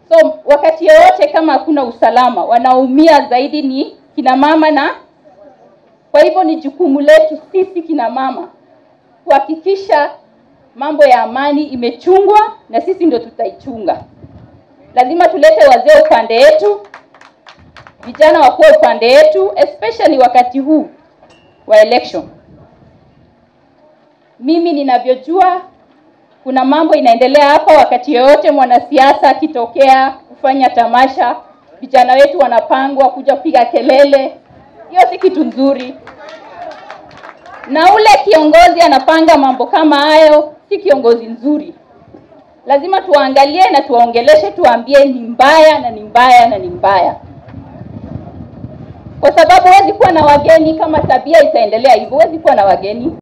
So wakati yoyote kama hakuna usalama, wanaumia zaidi ni kina mama, na kwa hivyo ni jukumu letu sisi kina mama kuhakikisha mambo ya amani imechungwa, na sisi ndio tutaichunga. Lazima tulete wazee upande yetu, vijana wakuwe upande yetu, especially wakati huu wa election. Mimi ninavyojua kuna mambo inaendelea hapa. Wakati yoyote mwanasiasa akitokea kufanya tamasha, vijana wetu wanapangwa kuja kupiga kelele. Hiyo si kitu nzuri, na ule kiongozi anapanga mambo kama hayo, si kiongozi nzuri. Lazima tuwaangalie na tuwaongeleshe, tuwaambie ni mbaya na ni mbaya na ni mbaya, kwa sababu huwezi kuwa na wageni kama tabia itaendelea hivyo. Huwezi kuwa na wageni.